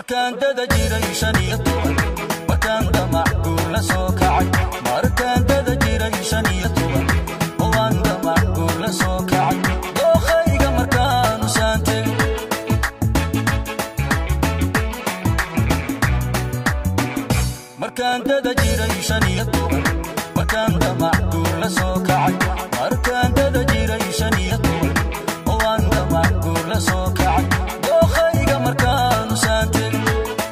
markaan dada jiray shan iyo toban markaan damac guur la soo kacay markaan dada jiray shan iyo toban waan damac guur la soo kacay dookhayga markaanu saan tegay markaan dada jiray shan iyo toban markaan damac guur la soo kacay markaan dada jiray shan iyo toban waan damac guur la soo kacay dookhayga markaanu saan tegay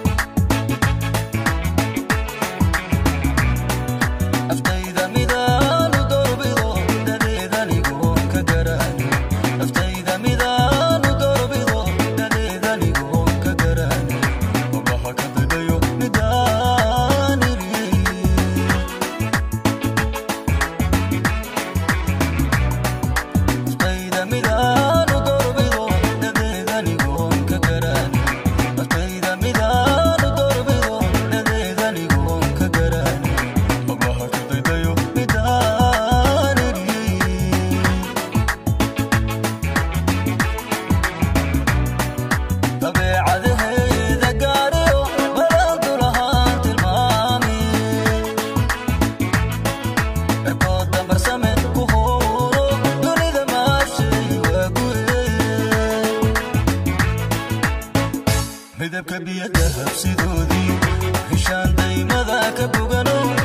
aftayda midaanu dorbido dadeedanigoon ka garaani aftayda midaanu dorbido dadeedanigoon ka garaani obaha ka dadayo midaaniri aftayda midaanu dorbido dadeedanigoon ka garaani aftayda midaanu dorbido dadeedanigoon ka garaani obaha ka dadayo midaaniri dabeecadaheeda gaariyo balaantu lahaan tilmaami cirkooda marsame ku huuro dunida maashay waa gure midabka biyada habsidoodii heshaan daymada ka bogano